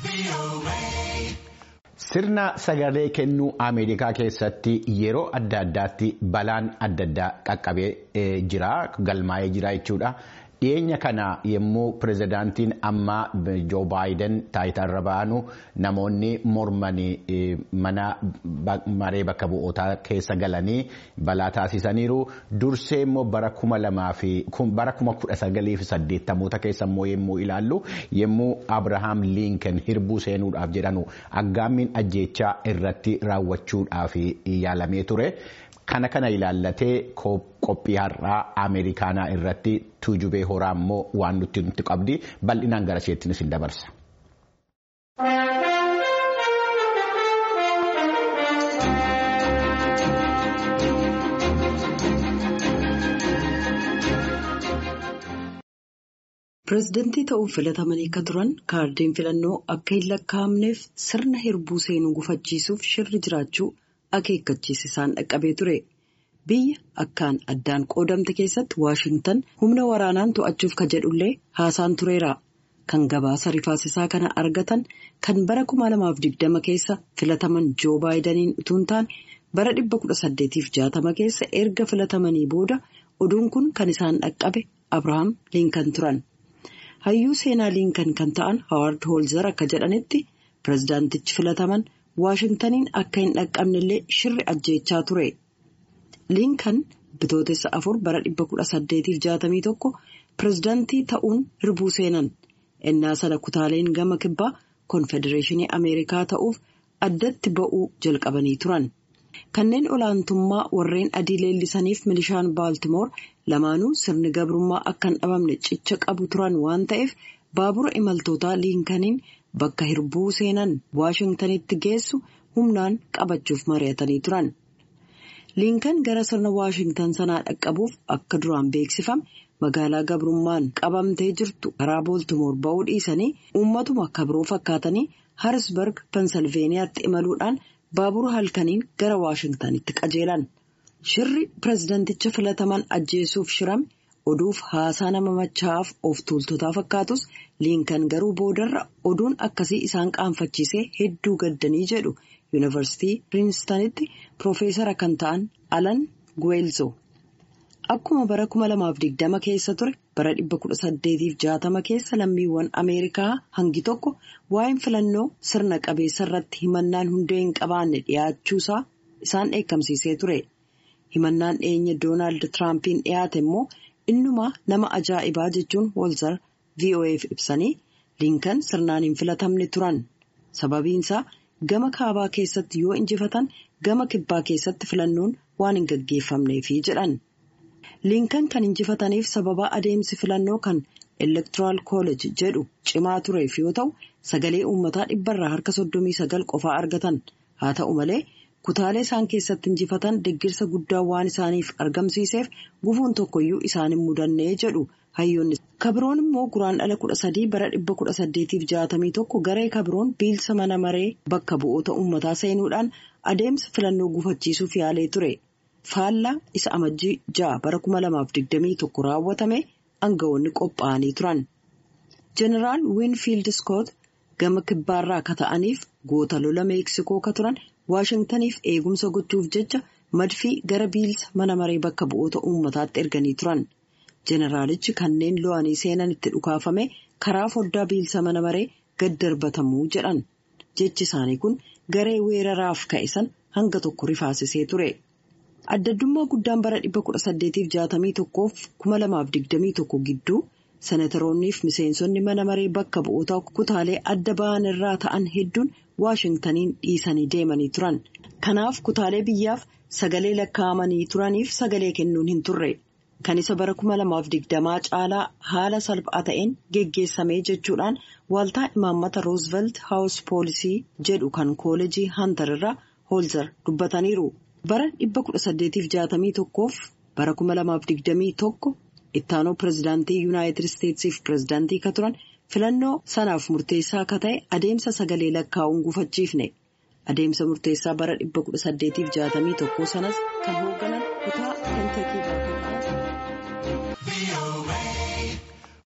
Sirna sagalee kennuu Ameerikaa keessatti yeroo adda addaatti balaan adda addaa qaqqabee jira galmaa'ee jira jechuudha. Dhiyeenya kana yommuu pirezidaantiin ammaa Joo Baayiden taayitaarra ba'anu namoonni mormanii mana maree bakka bu'ootaa keessa galanii balaa taasisaniiru. Dursee immoo bara kuma lamaa fi bara kuma kudha sagalii fi saddeettamoota keessa immoo yommuu ilaallu yommuu Abirahaam Liinken hirbuu seenuudhaaf jedhanu aggaammiin ajjeechaa irratti raawwachuudhaaf yaalamee ture. Kana kana ilaallatee qophii har'aa Ameerikaanaa irratti tuujubee horaa immoo waan nuti nuti qabdi bal'inaan gara isheettiin isin dabarsa. Pireezidantii ta'uuf filatamanii akka turan kaardeen filannoo akka hin lakkaa'amneef sirna hirbuu seenuu gufachiisuuf shirri jiraachuu akeekkachiisa isaan dhaqqabee ture. Biyya akkaan addaan qoodamte keessatti Waashintan humna waraanaan to'achuuf ka jedhullee haasaan tureera. Kan gabaasa rifaasisaa kana argatan kan bara 2020 keessa filataman Joo Baayidaniin utuu hin taane bara 1860 keessa erga filatamanii booda oduun kun kan isaan dhaqqabe Abirahaam Liinkan turan. Hayyuu seenaa Liinkan kan ta'an Hawaard Hoolzar akka jedhanitti pireezidaantichi filataman Waashintaniin akka hin dhaqqabnellee shirri ajjeechaa ture. Liinkan bitootessa afur bara 1861 pireezidaantii ta'uun hirbuu seenan. Innaa sana kutaaleen gama kibbaa konfedereeshinii Ameerikaa ta'uuf addatti ba'uu jalqabanii turan. Kanneen olaantummaa warreen adii leellisaniif milishaan Baaltimoor lamaanuu sirni gabrummaa akka hin dhabamne cicha qabu turan waan ta'eef baabura imaltootaa liinkaniin bakka hirbuu seenan Waashintanitti geessu humnaan qabachuuf mari'atanii turan. Liinkan gara sirna Waashintan sanaa dhaqqabuuf akka duraan beeksifame magaalaa gabrummaan qabamtee jirtu karaa Booltimoor ba'uu dhiisanii uummatuma kabroo fakkaatanii Harisberg Pensilveeniyaatti imaluudhaan baabura halkaniin gara Waashintanitti qajeelan. Shirri pireezidanticha filataman ajjeesuuf shirame oduuf haasaa nama machaa'aaf of tuultotaa fakkaatus liinkan garuu boodarra oduun akkasii isaan qaanfachiisee hedduu gaddanii jedhu yuunivarsiitii piriinstanitti piroofeesara kan ta'an alan guweelzo. Akkuma bara 2020 keessa ture bara 1860 keessa lammiiwwan Ameerikaa hangi tokko waa'een filannoo sirna qabeessa irratti himannaan hundee hin qabaanne dhiyaachuusaa isaan dheekkamsiisee ture. Himannaan dhiyeenya Doonaald Tiraampiin dhiyaate immoo innumaa nama ajaa'ibaa jechuun Hoolzar VOA'f ibsanii liinkan sirnaan hin filatamne turan. Sababiinsaa gama kaabaa keessatti yoo injifatan gama kibbaa keessatti filannoon waan hin gaggeeffamneefi jedhan. Liinkan kan injifataniif sababa adeemsi filannoo kan elektoraal kooleej jedhu cimaa tureef yoo ta'u sagalee uummataa dhibbarraa harka soddomii sagal qofaa argatan haa ta'u malee kutaalee isaan keessatti injifatan deggirsa guddaa waan isaaniif argamsiiseef gufuun tokkoyyuu isaan hin mudannee jedhu hayyoonni. Kabroon immoo guraan dhala kudha sadii bara dhibba kudha saddeetiif jaatamii tokko garee kabroon biilsa mana maree bakka bu'oota uummataa seenuudhaan adeemsa filannoo gufachiisuuf yaalee ture. Faallaa isa amajjii ja'a bara kuma lamaaf digdamii tokko raawwatame aangawoonni qophaa'anii turan. Jeneraal Winfield Scott gama kibbaarraa ka ta'aniif goota lola meeksikoo ka turan Waashintaniif eegumsa gochuuf jecha madfii gara biilsa mana maree bakka bu'oota uummataatti erganii turan. Jeneraalichi kanneen lo'anii seenan itti dhukaafame karaa foddaa biilsa mana maree gad darbatamuu jedhan. Jechi isaanii kun garee weeraraaf ka'e san hanga tokko rifaasisee ture. Addaddummaa guddaan bara 1861 fi 2021 gidduu senataroonnii fi miseensonni mana maree bakka bu'oota kutaalee adda ba'an irraa ta'an hedduun Waashintaniin dhiisanii deemanii turan. Kanaaf kutaalee biyyaaf sagalee lakkaa'amanii turaniif sagalee kennuun hin turre. Kan isa bara 2020 caalaa haala salphaa ta'een geggeessamee jechuudhaan waaltaa imaammata Roosevelt House Poolisii jedhu kan kooleejii Hantar irraa Hoolzar dubbataniiru. Bara 1861 fi bara 2021 ittaanoo pireezidaantii Yuunaayitid Isteetsiif pireezidaantii ka turan filannoo sanaaf murteessaa akka ta'e adeemsa sagalee lakkaa'uun gufachiifne. Adeemsa murteessaa bara 1861 sanas kan hoogganan kutaa